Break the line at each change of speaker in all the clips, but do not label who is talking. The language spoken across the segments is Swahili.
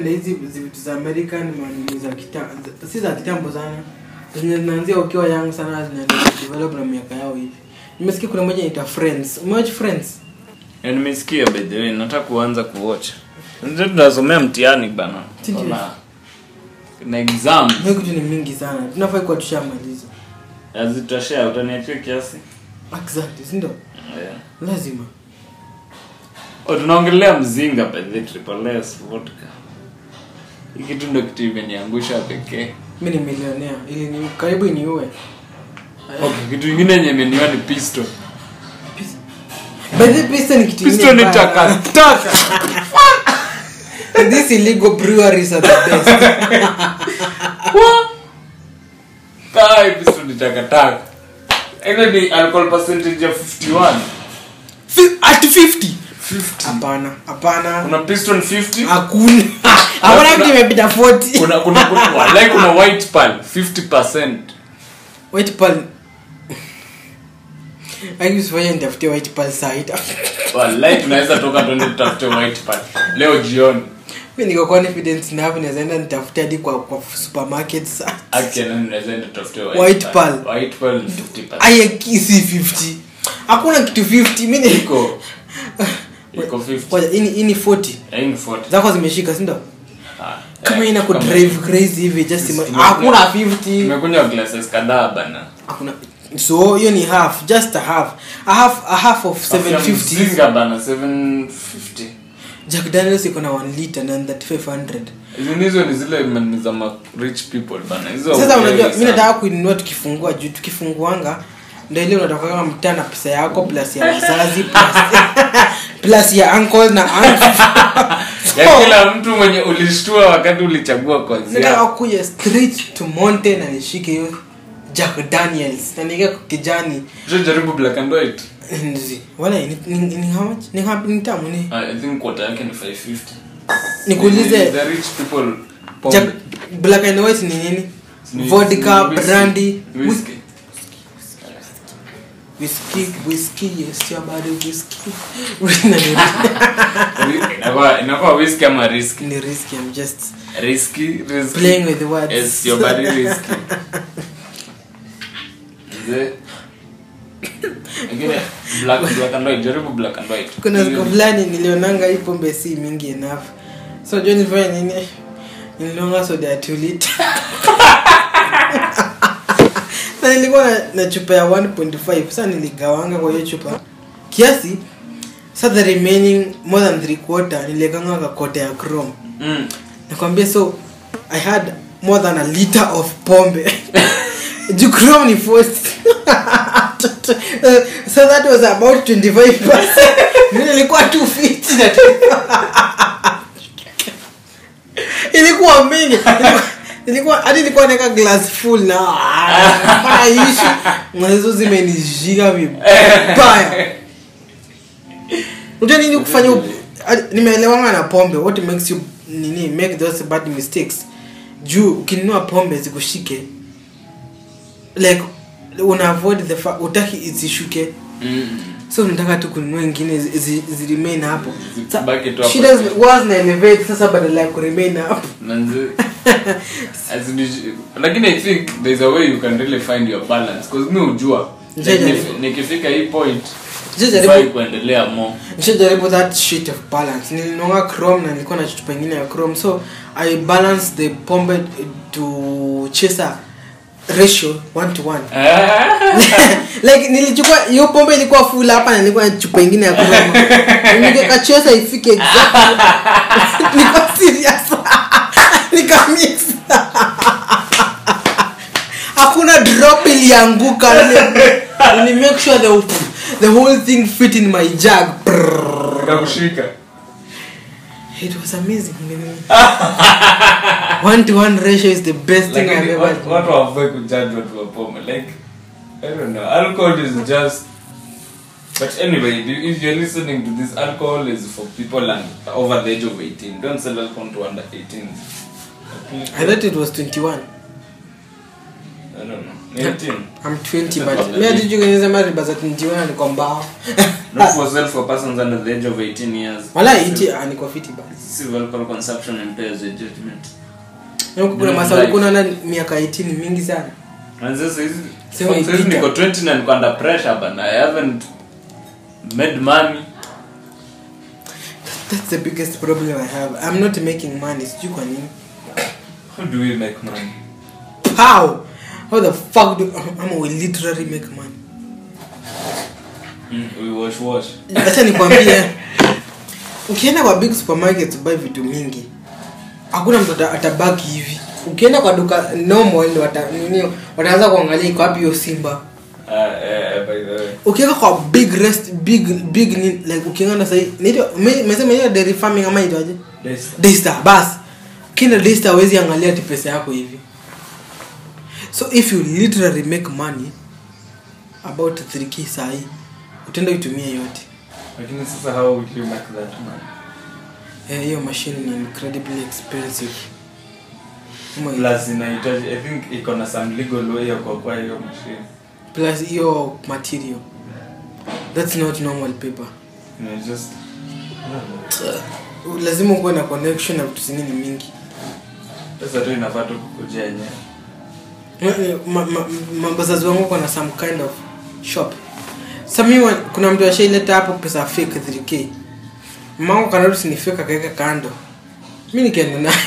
napenda hizi vitu za american manini za kitambo si za kitambo sana zenye zinaanzia ukiwa young sana zinaendelea develop na miaka yao hivi nimesikia kuna moja inaitwa friends umewatch friends
Ya, nimesikia by the way nataka kuanza kuwatch ndio tunasomea mtihani bana
Ndio.
na na exam
hiyo kitu ni mingi sana tunafai kuwa tushamaliza
azitoshea utaniachia kiasi
exactly si ndio
yeah.
lazima
oh, tunaongelea mzinga by the triple S vodka hii kitu ndo kitu imeniangusha pekee
mi ni milionea ili ni karibu iniue
okay kitu ingine yenye imeniwa ni pisto
by the pista ni kitu
pisto
ingine
ni
mbaya.
takataka
these illegal breweries are the best
kai pisto ni takataka ile ni alcohol percentage ya 51
Fi- at 50
50
hapana hapana
kuna piston 50
hakuna hakuna kitu imepita 40
kuna kuna kuna walai kuna white pearl 50%
white pearl akisifanya nitafutie white pearl side
walai tunaweza toka tuende tutafute white pearl leo jioni
mi niko confident na hapo naweza enda nitafute hadi kwa kwa supermarket sa
akiana tunaweza enda tutafute
White pearl.
white pearl ni 50%
aya kisi 50 hakuna kitu 50 mi ni
iko iko 50
Ngoja, hii ni- hii ni 40
Hii ni 40
zako zimeshika sindo
Ah,
kama
eh,
ina ku
kama-
drive crazy hivi just ima-
Tume-
hakuna 50
tumekunywa glasses kadhaa bana
hakuna so hiyo ni half just a half a half a half of
Afya
750
mzinga bana 750
jack daniels iko na 1 liter na 3500
hizo hizo ni zile mani za ma rich people bana hizo
sasa
hauelewi
unajua mi
sana.
nataka kuinunua tukifungua juu tukifunguanga ndo ile unatoka kama mtaa na pesa yako plus ya wazazi plus, plus ya uncle na aunt.
ya kila mtu mwenye ulishtua wakati ulichagua kozi
nataka
yako
kuja straight to mountain na nishike hiyo jack daniels na niweke kwa kijani
Je, jaribu black and white
Nzi. wala ni, ni, ni how much ni, how- ni tamu ni
Ah, i think quarter yake ni 550
nikuulize
the rich people pombe.
Jack, black and white ni nini
Ni-
vodka
ni whisky.
brandy
Whisky.
whisky whisky yes your body whisky
Inakuwa- inakuwa whisky ama risky
ni risky i'm just
risky risky
playing with the words
Yes, your body risky Mzee. Ingine, black black and white jaribu black and white
kuna siku fulani nilionanga hii pombe si mingi enough so jo nilifanya nini nilionga soda ya two liter sa nilikuwa na, na chupa ya 1.5 sa niligawanga kwa hiyo chupa kiasi sa the remaining more than three quarter niliekanga kakota ya chrome
Mm.
nakwambia so i had more than a liter of pombe juu chrome ni forced so that was about 25 Mimi nilikuwa 250 na ilikuwa mingi Ilikuwa- ilikuwa hadi nilikuwa naeka glass full na maishi mwezo zimenishika vibaya unajua nini kufanya up- hadi- nimeelewanga na pombe what makes you nini make those bad mistakes juu ukinunua pombe zikushike like una avoid the fa- utaki isishuke
Mm.
so unataka tu kununua ingine zi- zi- ziremain hapo Sa-
Zibaki tu hapo.
shida zi- huwa zina elevate sasa badala ya kuremain hapo
Manze. As in, lakini i think there's a way you can really find your balance because mi ujua like,
Jaja.
nif- nikifika hii point
Jajaribu-
sifai kuendelea more
nishajaribu that shit of balance nilinonga chrome na nilikuwa na chupa ingine ya chrome so i balance the pombe to chaser ratio one to one like nilichukua hiyo pombe ilikuwa full hapa na nilikuwa na chupa ingine ya chrome nikakachesa ifike exactly niko serious nikamix hakuna drop ilianguka Nili- nili make sure the, the whole thing fit in my jug Brrr.
nikakushika
it was amazing one to one ratio is the best thing I've
lakini
ever
watu watu hawafai kujudge watu wa pombe like i don't know alcohol is just but anyway if you're listening to this alcohol is for people and over the age of 18 don't sell alcohol to under 18
I thought it was 21
I don't know. 18
I'm 20 but
Probably.
mimi hata jukeneza riba za 21 niko mbao
not for sale for persons under the age of 18 years
wala iti ah, niko fiti basi
civil alcohol consumption impairs your judgment
na huko kuna
Mm,
masaa
life.
kuna na miaka 18 mingi sana
and sasa hizi
Sema
sasa
ipita.
niko 20 na niko under pressure but i haven't made money
that's the biggest problem i have i'm not making money sijui kwa nini
how do we make money
how how the fuck do ama we literally make money
mm, we wash wash
acha nikwambie ukienda kwa big supermarket buy vitu mingi hakuna mtu ata- atabaki hivi ukienda kwa duka normal ndio wata, nini wataanza kuangalia iko wapi hiyo simba
uh, uh, by the way
ukienda kwa big rest big big ni, like ukienda na sahi ndio mesema hiyo dairy farming ama itaje
This-
Daystar bas ukienda Daystar hawezi angalia ati pesa yako hivi so if you literally make money about 3k sahi utaenda itumie yote
lakini sasa how would you make that money
Eh, hiyo machine ni incredibly expensive Ama-
plus inahitaji i think iko na some legal way ya kuokoa hiyo machine
plus hiyo material that's not normal paper
you know, just I don't know.
lazima ukuwe na connection na vitu zingine mingi
pesa tu inafaa tu kukujia yenyewe
Ma- ma- ma- mabazazi wangu wako na some kind of shop sami kuna mtu ashaileta hapo pesa fake 3k mangu kanarusi ni fake akaweka kando mi nikaenda naye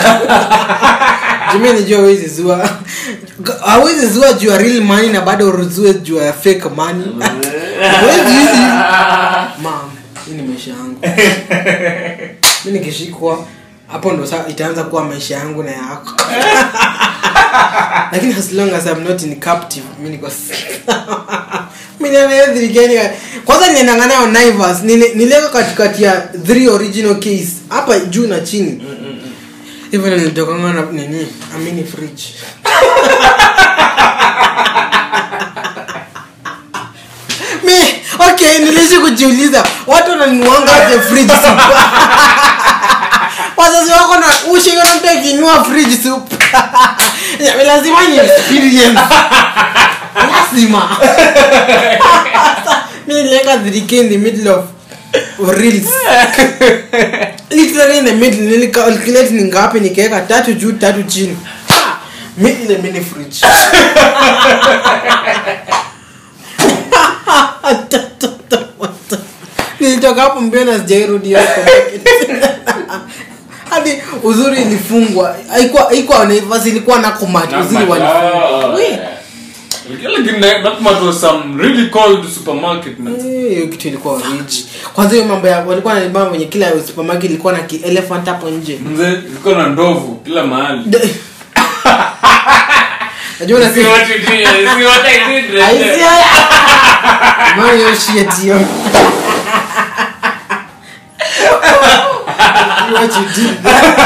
jumi nijua awezi zua awezi zua juu ya real money na bado uruzue juu ya fake money Huwezi hizi. Mom, hii ni maisha yangu mi nikishikwa hapo ndo saa itaanza kuwa maisha yangu na yako lakini as long as I'm not in captive mi niko mi nanaedhirikeni kwanza niliendanga nayo Naivas nile- niliweka katikati ya three original case hapa juu na chini hivyo ndo nilitokanga na nini amini fridge mi okay nilishi kujiuliza watu wananuanga aje fridge soup wazazi wako na ushiona mtu akinua fridge soup Ya, lazima ni experience lazima mi niliweka 3k in the middle of reels literally in the middle nilicalculate ni ngapi nikaweka tatu juu tatu chini Ha! mi ile mini fridge nilitoka hapo mbio na sijairudi hiyo supermarket. hadi uzuri ilifungwa haikuwa haikuwa Naivas ilikuwa na kumati uzuri walifungwa We,
Lakini that that much was some really cold supermarket man.
eh, hiyo kitu ilikuwa rich kwanza hiyo mambo ya walikuwa na mambo wenye kila supermarket ilikuwa na ki elephant hapo nje
Mzee ilikuwa na ndovu kila mahali.
De- najua
See
unasema
what you did, see what I did right
I
there.
see it. Man, your shit, yo. See what you did.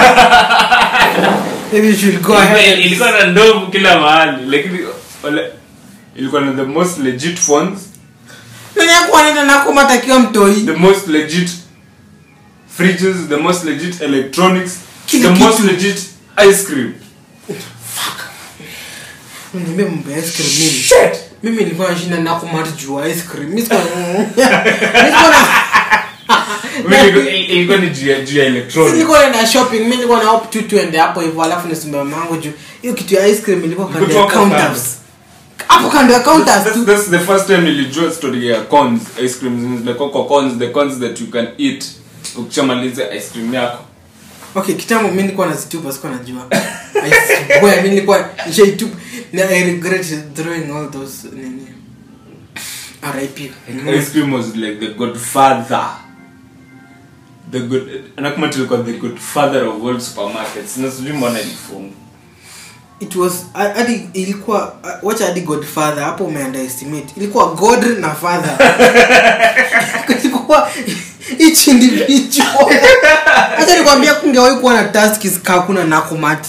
Maybe you should go
Ilikuwa-
ahead.
ilikuwa na ndovu kila mahali lakini wale ilikuwa na the most legit phones
Nani hakuwa anaenda na kumatakiwa mtoi
the most legit fridges the most legit electronics
Kila
the
kitu.
most legit ice cream
niambia mambo ya ice cream mimi mimi nilikuwa nashinda na kumata juu ya ice cream mimi sikuwa nilikuwa na
Mimi ilikuwa- ilikuwa ni juu ya- juu ya electronics
nilikuwa naenda shopping mimi nilikuwa na hope tu tuende hapo hivyo alafu nisimbe mamangu juu hiyo kitu ya ice cream ilikuwa kando ya
Ilikuwa hapo
counters hapo kando ya counters
That's,
tu
that's the first time nilijua story ya cones ice cream the coco cones the cones that you can eat ukishamaliza ice cream yako
okay kitambo mi nilikuwa nazitupa sikuwa najua I swear, mi nilikuwa nishaitupa na i regret throwing all those nini rip
ice cream was like the godfather the good anakumati ilikuwa the godfather of all supermarkets na sijui mbona ilifunga
it was a- hadi ilikuwa uh, wacha hadi godfather hapo umeunderestimate ilikuwa god na father ilikuwa each individual hata nikwambia kungewahi kuwa na taskis kakuna nakumati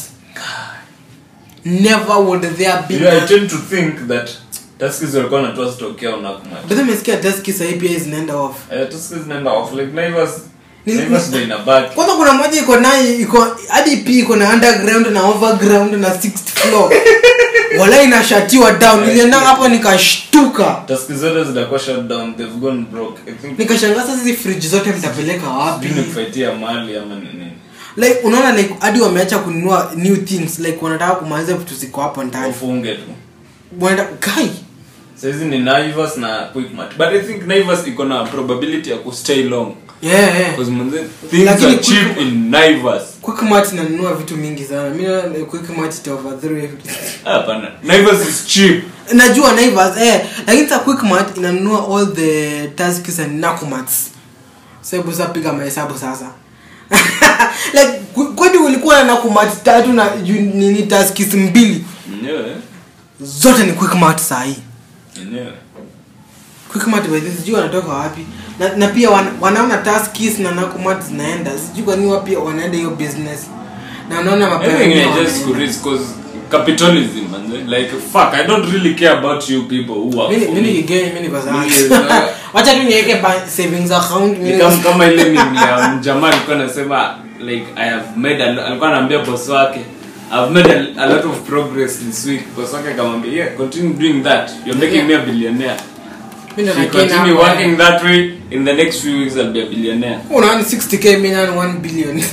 never would there be
you know, i tend to think that taskis walikuwa wanatoa stock yao nakumati
but umesikia taskis sahii pia zinaenda off
Eh, taskis zinaenda off like naivas
Ni-
naivas ndio inabaki
kwanza kuna moja iko naye iko hadi p iko na underground na overground na sixth floor wala inashatiwa down nilienda hapo nikashtuka
taski zote zitakuwa shut down they've gone broke i think
nikashangaa sasa hizi fridge zote mtapeleka wapi
sijui ni kufaitia mali ama ni nini
like unaona like hadi wameacha kununua new things like wanataka kumaliza vitu ziko hapo ndani
wafunge tu
wanaenda kai
saizi ni naivas na quickmart but i think naivas iko na probability ya kustay long
yeah, yeah.
because manze things
Lakini
are cheap
Quick-
in naivas
quickmart inanunua vitu mingi sana mi naona quickmart ita overthrow everything.
Ah, hapana naivas is cheap
najua naivas eh lakini sa quickmart inanunua all the taskis and nakumats sahebu sa piga mahesabu sasa like kw- kwani ulikuwa na nakumat tatu na ju- nini taskis mbili
yenyewe
zote ni quickmart sahii
yenyewe
quickmart by the way, sijui wanatoka wapi na, na pia wan, wanaona taskis na nakumat zinaenda sijui kwani wa pia wanaenda hiyo business na wanaona mapema
Everything
pia
is just
wanaenda.
to risk cause capitalism manze like fuck i don't really care about you people who work
Mimi-
for
mimi
me
nigeni, mimi niko sawa.
Mimi, uh,
wacha tu niweke ba- savings account
ni
mimi
kama kama ile mimi ya mjamaa alikuwa anasema like i have made a, lo- alikuwa anaambia boss wake i've made a, a lot of progress this week boss wake akamwambia yeah continue doing that you're making me a billionaire
Mimi
if
ndo
you
nakena
continue
hapa.
working that way in the next few weeks i'll be a billionaire
unaona 60k mimi na 1 billion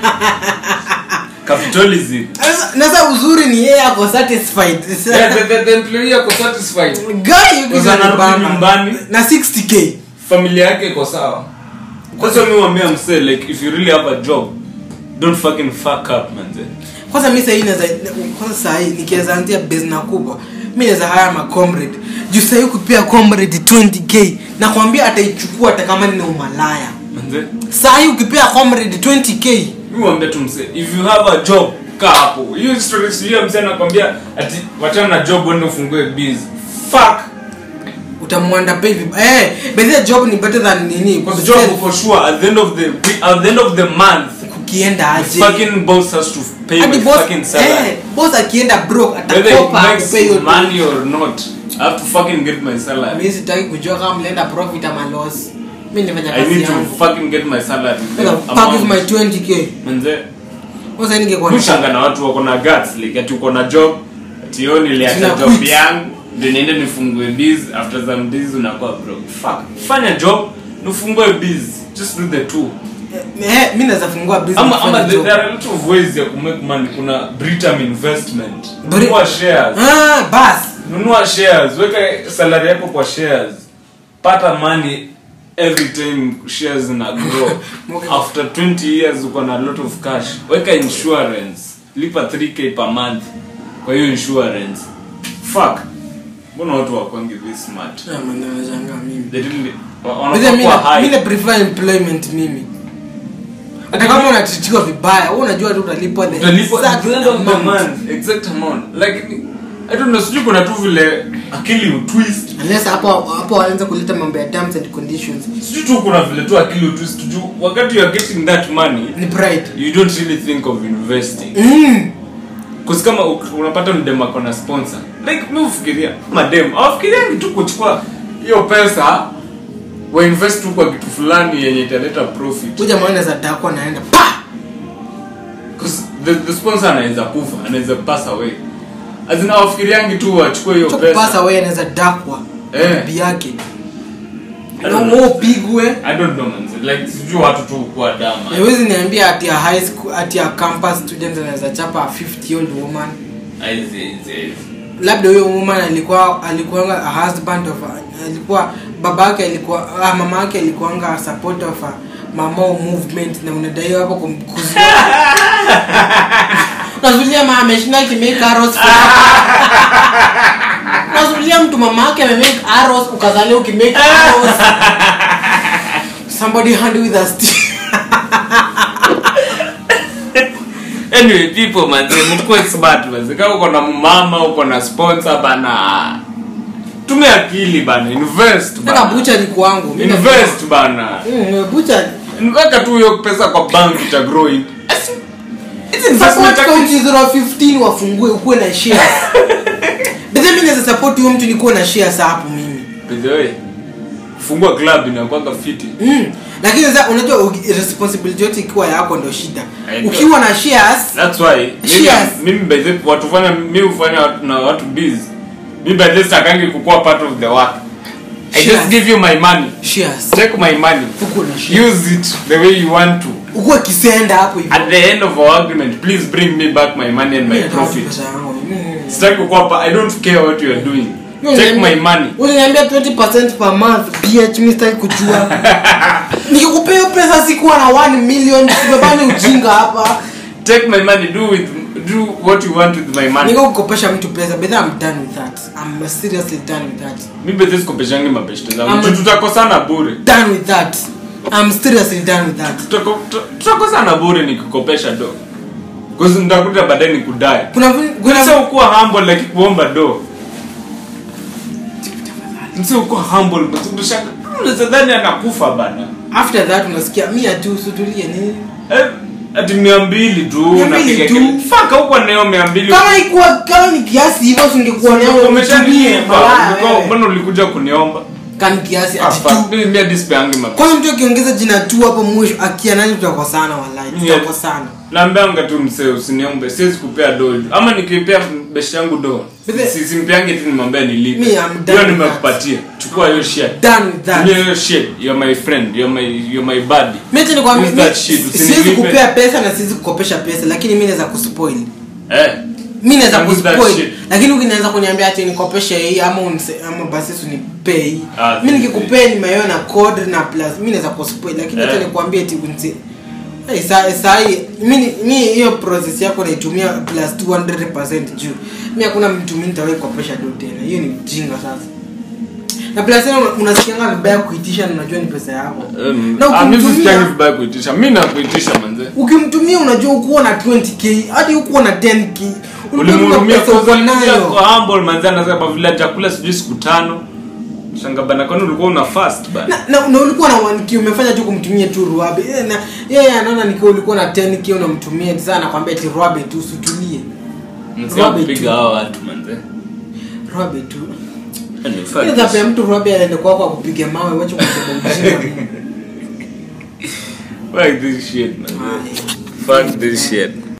capitalism
Sasa- na sasa uzuri ni yeye ako satisfied
yeah, the, the, the employee ako satisfied
guy yuko
Kwanza anarudi
bamba.
nyumbani.
na 60k
familia yake iko sawa kwanza mi wambia msee like if you really have a job don't fucking fuck up manze
kwanza mi sahii naweza kwanza sahii nikiweza anzia business kubwa mi naweza haya ma comrade juu sahii kupia comrade 20k nakwambia ataichukua hata kama ni umalaya
manze
sahii ukipea comrade 20k
mi wambia tu msee if you have a job kaa hapo hiyo story sijui msee anakwambia ati wachana na job wende ufungue biz fuck
utamwanda pay vib- eh bedhia job ni better than nini
because job for sure at the end of the week, at the end of the month
kukienda
the
aje
fucking boss has to pay
Hadi
my
boss-
fucking salary
eh, boss akienda broke
whether it
atakopa
makes
akupee hiyo
money or not i have to fucking get my salary
mi sitaki kujua kama mlienda profit ama loss mi nifanya
i
kazi
need to
yangu
fucking get my salary
What the fuck is my 20k
manze
sasa ningekuwa
mshanga na watu wako na guts like ati uko na job ati yo niliacha
Sina
job
quit.
yangu ndio niende nifungue biz after some days unakuwa broke fuck fanya job nifungue biz just do the two
eh mi naweza fungua business
ama ama
fanya
the-
job.
there are a lot of ways ya kumake money kuna britam investment
Bri-
nunua shares
ah bas
nunua shares weka salary yako kwa shares pata money every time shares na grow
Okay.
after 20 years uko na a lot of cash weka insurance lipa 3k per month kwa hiyo insurance fuck mbona watu wakwangi this smart
Ah, man, nashangaa mimi
they really wa-
But
wanafaa
then mi
kuwa
na- mi
high
na prefer employment mimi hata kama unatitiwa vibaya wewe unajua tu utalipwa the
utalipwa at
exact
the end of the
amount.
month exact amount like i don't know sijui kuna tu vile akili utwist
unless hapo hapo waanza kuleta mambo ya terms and conditions
sijui tu kuna vile tu akili utwist juu wakati you are getting that money
ni pride
you don't really think of investing
mm.
Cause kama u- unapata mdem ako na sponsor like mi ufikiria madem awafikiriani tu kuchukua hiyo pesa wainvest tu kwa kitu fulani yenye italeta profit
huyu jamaa anaweza dakwa naenda pa
'Cause the, the sponsor anaweza kufa anaweza pass away azina awafikiriangi tu wachukue hiyo
pasa
pesa
wewe anaweza dakwa
Eh.
bibi yake
I
na
don't know.
wewe upigwe
i don't know man like sijui watu tu kuwa dama
haiwezi niambia ati ya high school ati ya campus student anaweza chapa a 50 year old woman
Aizi, aizi, aizi.
labda huyo woman alikuwa alikuwa a husband of a, alikuwa baba yake alikuwa ah, mama yake alikuanga support of a mamao movement na unadaiwa hapo kumkuzia nazulia mama ameshinda kimake arrows nazulia mtu mama yake amemake arrows ukazalia ukimake arrows somebody hand with a stick
anyway people manze mtukue smart manze kama uko na mama uko na sponsor bana tumia akili bana invest
Tena
bana
bucha ni kwangu Mimi
invest bana
Mm, bucha
weka tu hiyo pesa kwa bank ita grow it Asi- it's investment
support
actually.
county 015 wafungue ukuwe na shares bedhe mi naweza support huyo mtu nikuwe na shares hapo mimi
By the way kufungua club inakwanga fiti
mm. lakini sasa unajua uki- responsibility yote ikiwa yako ndio shida
I know.
ukiwa na shares
that's why mimi,
Shares.
mimi by the watu fanya mimi hufanya watu- na watu busy mimi by the sitakangi kukuwa part of the work i
Shares.
just give you my money
shares
take my money
uko na shares
use it the way you want to
uko kisenda hapo hivyo
at the end of our agreement please bring me back my money and my
Mimi nataka
profit
pesa yangu. Mm.
sitaki kukuwa pa- i don't care what you are doing
Mimi
take
niambia-
my money
uliniambia 20% per month bh mi sitaki kujua nikikupea hiyo pesa sikuwa na 1 million sibebani ujinga hapa
take my money do with do what you want with my money
niko kukopesha mtu pesa but I'm done with that I'm seriously done with that
mi bethe sikopeshangi mabeshte zangu
Ama-
Juu tutakosana bure
done with that I'm seriously done with that
Tutako- tu- tutakosana bure nikikopesha do Because nitakuta baadaye nikudai
kuna vin- kuna
Mse ukuwa humble like kuomba do mse ukuwa humble msikushaka unazadhani anakufa bana
after that unasikia mia tu sutulie nini
Eh, ati mia mbili tu
Mia mbili
unapiga
tu.
kele- Fuck, hukuwa nayo mia mbili
kama ikuwa kama ni kiasi hivyo singekuwa nayo nitumie
umeshanipa
malaya
Ulikuwa-
wewe.
mbona ulikuja kuniomba
kani kiasi
Ah,
ati
fuck,
tu
mimi mia dispeangi mapesa
kwanza mtu akiongeza jina tu hapo mwisho akia nani tutakosana wallahi
Yeah.
tutakosana
naambianga tu msee usiniombe siwezi kupea do ama nikipea beshi yangu do
Bize-
Si- simpeangi tu nimwambia
Me,
nilipe
I'm done
hiyo
with
nimekupatia chukua hiyo shit
done with that
Tumia hiyo shit you're my friend you're my you're my buddy
mimi tena nikwambia
Use that
mi-
shit,
siwezi
usinilipe.
kupea pesa na siwezi kukopesha pesa lakini mimi naweza kuspoil
eh
mimi naweza
Use that
kuspoil
shit.
lakini ukinianza kuniambia ati nikopeshe hii ama unise, ama basi unipee hii
Ah,
mimi
zi-
nikikupea nimeona na code na plus mimi naweza kuspoil lakini acha
Eh.
nikwambie ati unise Hey, saa saa hii mimi mimi hiyo process yako naitumia plus 200% juu mimi hakuna mtu mimi nitawahi kukopesha do tena hiyo ni ujinga sasa na plus tena una- unasikianga vibaya kuitisha na unajua ni pesa yako
Um,
na
ah, mimi
ukimtumia-
sikiangi vibaya kuitisha mi nakuitisha manze
ukimtumia unajua ukuwa na 20k hadi ukuwa na 10k Ulikuwa
ulimhurumia
una pesa uko
kwa
nayo.
humble manze anasema vile chakula sijui siku tano shanga bana kwani ulikuwa una fast bana
na, na, na ulikuwa na 1k umefanya tu kumtumia tu ruabe Eh, na yeye anaona nikiwa ulikuwa na 10k unamtumia sasa anakwambia ati ruabe tu usitulie
msia
Robert tu.
kupiga hao watu manze
ruabe tu
Anyway, fuck
Ile
this.
zapea mtu ruabe aende kwako akupiga mawe wacha kusema ujinga
Fuck this shit, man.
Aye.
Fuck this shit.